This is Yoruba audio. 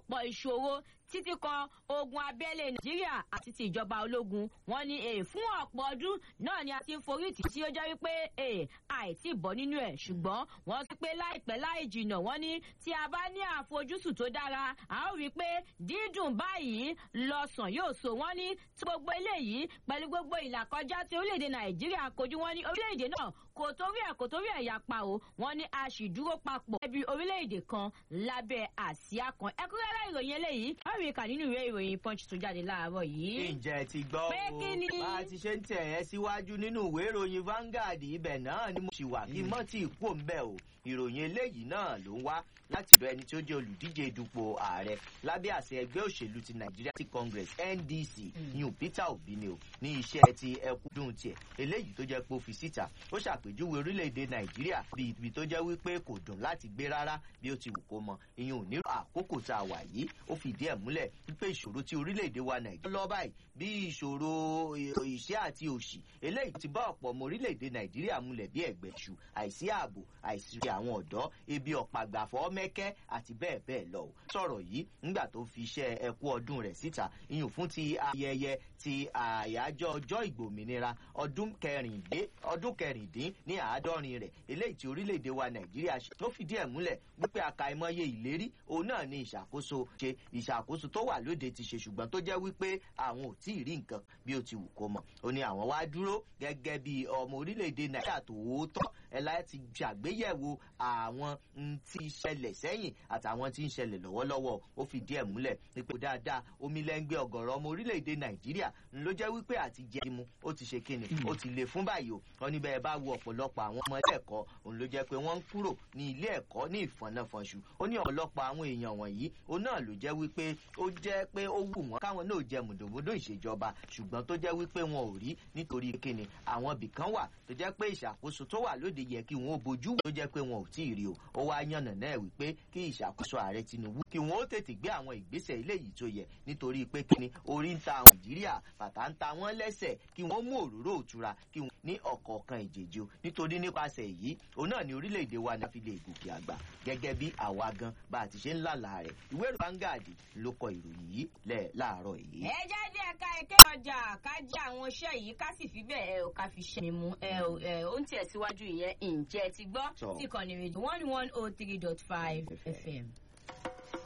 ọ̀pọ̀ ìṣòro títí kan ogun abẹ́lé nàìjíríà àti ti ìjọba ológun wọn ní èè fún ọ̀pọ̀ ọdún náà ni a ti ń forí tì tí ó jẹ́ wípé èè àìtí bọ́ nínú ẹ̀ ṣùgbọ́n wọ́n ti pé láìpẹ́ láì jìnà wọ́n ní tí a bá ní àfojúsùn tó dára a ó rí i pé dídùn báyìí lọ́sàn yóò so wọ́n ní tí gbogbo eléyìí pẹ̀lú gbogbo ìlàkọjá tí orílẹ̀-èdè nàìjíríà kojú wọ́n ní orílẹ̀-èdè náà kò torí ẹ̀ kò torí ẹ̀ yapa o wọ́n ní a sì dúró papọ̀ ẹbí orílẹ̀-èdè kan lábẹ́ àsíá kan ẹ̀kúnrẹ́rẹ́ ìròyìn eléyìí a rí i kà nínú ìwé ìròyìn punch tó jáde láàárọ̀ yìí. ǹjẹ́ ti gbọ́ Pé o kí ni? bá a ti ṣe ń tẹ̀ ẹ́ síwájú nínú ìwé ìròyìn Vanguard ibẹ̀ náà ni mo ṣì wà kí mọ́ tí ì kú òǹbẹ̀ o ìròyìn eléyìí náà ló ń wá láti ọ̀dọ̀ ẹni tí ó jẹ́ olùdíje dupò ààrẹ lábẹ́ àṣẹ ẹgbẹ́ òṣèlú ti Nigeria Tea Congress NDC yun Peter Obi ni o ní iṣẹ́ ti ẹkúndùn tiẹ̀ eléyìí tó jẹ́ pé ó fi síta ó ṣàpèjúwe orílẹ̀-èdè Nàìjíríà bí ibi tó jẹ́ wípé kò dùn láti gbé rárá bí ó ti wù kó mọ ìyẹn ò ní àkókò tá a wà yìí ó fìdí ẹ̀ múlẹ̀ wípé ìṣòro tí orílẹ̀-èdè wa Nàìjíríà lọ báyìí bí ìṣòro ìṣẹ́ àti òṣì eléyìí ti bá ọ̀pọ̀ ọmọ orílẹ̀-èdè Nàìjíríà múlẹ̀ bí ẹ̀gbẹ́ ṣu àìsí ààbò àìsí àwọn ọ̀dọ́ ebi ọ̀pàgbàfọ́ mẹ́kẹ́ àti bẹ́ẹ̀ bẹ́ẹ̀ lọ. sọ̀rọ̀ yìí nígbà tó fi iṣẹ́ ẹkú ọdún rẹ̀ síta ìyún fún ti ayẹyẹ ti àyájọ́ ọjọ́ ìgbòmìnira ọdún kẹrìndín ọdún kẹrìndín ní àádọ́rin rẹ̀ eléyìí tí orílẹ̀-èdè wa Nàìjíríà ṣe tó fìdí ẹ̀ múlẹ̀ wípé àkàìmọye ìlérí òun náà ní ìṣàkóso ṣe ìṣàkóso tó wà lóde ti ṣe ṣùgbọ́n tó jẹ́ wípé àwọn ò tí ì rí nǹkan bí ó ti wù kó mọ̀ ó ní àwọn wá dúró gẹ́gẹ́ bí ọmọ orílẹ̀-èdè Nàìjíríà tòótọ́ ẹ láti ṣàgbéyẹ̀wò àwọn n tí ṣẹlẹ̀ sẹ́yìn àtàwọn tí ń ṣẹlẹ̀ lọ́wọ́lọ́wọ́ ó fi díẹ̀ múlẹ̀ nípa dáadáa omi lẹ́ngbẹ́ ọ̀gọ̀rọ̀ ọmọ orílẹ̀-èdè Nàìjíríà ló jẹ́ wípé àti jẹ́ imú ó ti ṣe kíni ó ti le fún báyìí o wọn ní bẹ́ẹ̀ bá wo ọ̀pọ̀lọpọ̀ àwọn ọmọ ilé ẹ̀kọ́ òun ló jẹ́ pé wọ́n ń kúrò ní ilé ẹ̀kọ́ ní ìfọ̀nàfọ̀nṣù ó ní ọ̀pọ̀lọpọ̀ àwọn èèyàn wọ̀nyí ó náà ló jẹ́ wípé ó jẹ́ pé ó wù wọ́n káwọn náà jẹ mùdùnmùdùn ìṣèjọba ṣùgbọ́n tó jẹ́ wípé wọn ò rí nítorí kíni àwọn ibìkan wà tó jẹ́ pé ìṣàkóso tó wà lóde yẹ kí wọn ó bojú tó jẹ́ pé wọn ò tí ì rí o ó wá yànnà náà wípé kí ìṣàkóso ààrẹ Tinubu kí wọn ó tètè gbé àwọn ìgbésẹ̀ eléyìí tó yẹ nítorí pé kíni orí ń ta Nàìjíríà bàtà ń ta wọ́n lẹ́sẹ̀ kí wọ́n mú òróró òtura kí wọ́n ní ọ̀kọ̀ọ̀kan ìjèjì o nítorí nípasẹ̀ èyí òun náà ni orílẹ̀-èdè wa náà fi lè gòkè àgbà gẹ́gẹ́ bí àwa gan bá a ti ṣe ń lálàá rẹ̀ ìwé ìròyìn Vanguard ló kọ ìròyìn yìí lẹ̀ láàárọ̀ yìí. ẹ jáde ẹ̀ka ẹ̀kẹ́ ọjà ká jẹ́ àwọn iṣẹ́ yìí ká sì fi bẹ́ẹ̀ ẹ ò ká fi ṣe mi mú ẹ ò ẹ ó ń tẹ̀síwájú ìyẹn ǹjẹ́ ti gbọ́ Sọ. tí kàn ní rédíò one one oh three dot five fm.